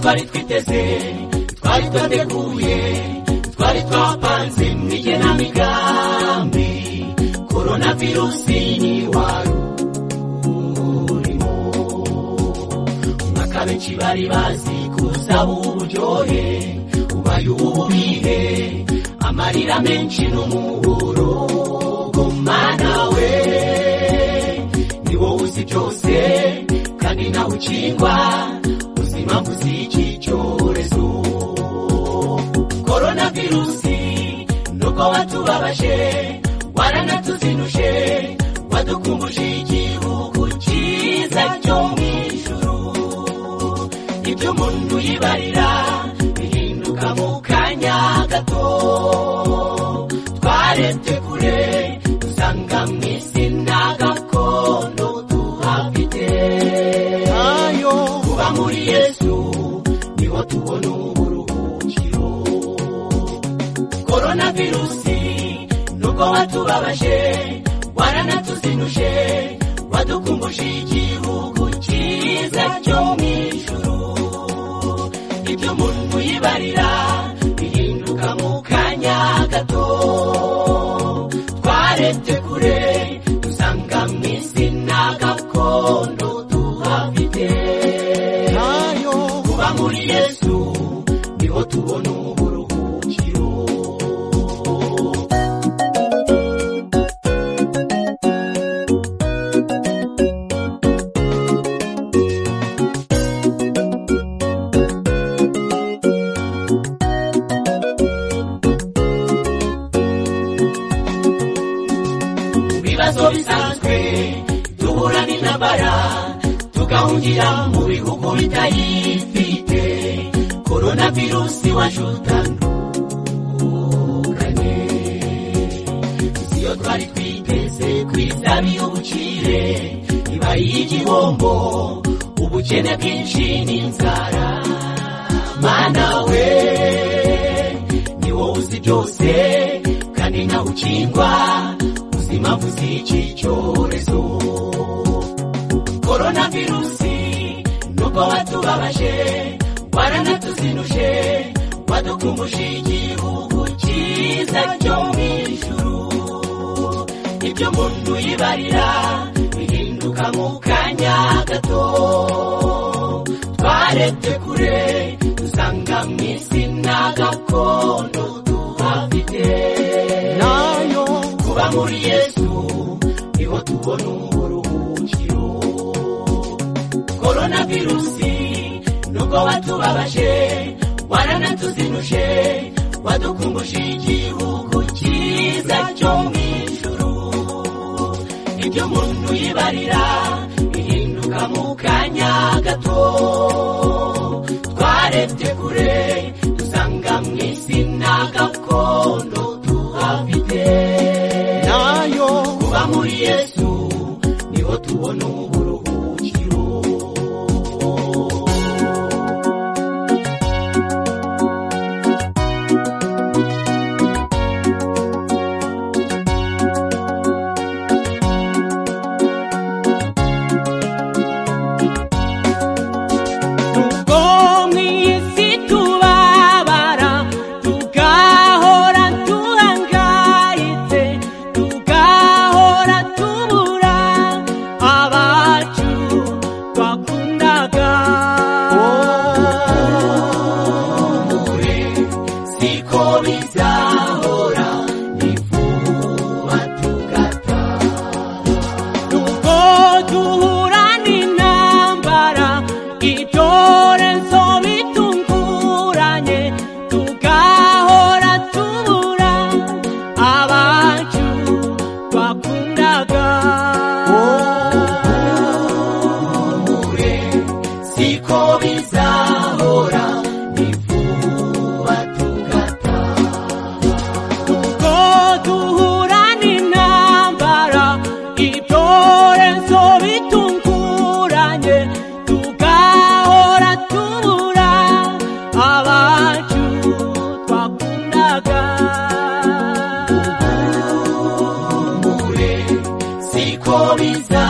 twari twiteze twari twateguye twari twapanze n'igenamigambi korona virusi ni wari urimo umwaka benshi bari bazi kuzaba uburyohe ubaye ububihe amarira menshi n'umuburo gumana we ni wowe uzi byose kandi nawe ukingwa uzi impamvu z'iki cyorezo korona virusi nuko watubabaje waranatuzinuje wadukumbuje igihugu cyiza cyo mu ijuru ibyo umuntu yibarira bihinduka mu kanya gato twarebye kure dusanga mu isi nta gakondo tuhafite ayo kuba muri yesu niho tubona uburuhukiro korona virusi nuko watubabaje waranatuzinuje wadukumbuje igihugu cyiza cyo mu ijuru ibyo umuntu yibarira bihinduka mu kanya gato twarebye kure dusanga mu isi nta gakondo tuhafite ayo kuba muri yesu niho tubona uburuhukiro ibibazo bisanzwe duhura n'intambara tugahungira mu bihugu bitayifite korona virusi waje utandukanye si yo twari twiteze kwisaba y'ubukire ibaye igihombo ubukene bwinshi n'inzara mana we ni wowe uzi byose kandi nawe ukingwa uzi impamvu z'iki cyorezo korona virusi nuko watubabaje waranatuzinuje wadukumbuje igihugu cyiza cyo mu ijuru ibyo umuntu yibarira bihinduka mu kanya gato twarebye kure dusanga mu isi nta gakondo tuhafite nayo kuba muri yesu niho tubona uburuhukiro korona virusi nuko watubabaje waranatuzinuje wadukumbuje igihugu cyiza cyo mu ijuru ibyo umuntu yibarira bihinduka mu kanya gato twarebye kure dusanga mu isi nta gakondo tuhafite nayo kuba muri yesu niho tubona uburuhukiro Ubwo mu isi tubabara tugahora duhangayitse tugahora tubura abacu twakundaga mure siko bizahora ni vuba tugataha ubwo duhura n'intambara ibyorezo bitunguranye tugahora tubura abacu twakundaga mure siko bizahora ni vuba tugataha ubwo duhura n'intambara ibyorezo bitunguranye tugahora tubura abacu twakundaga mure siko bizahora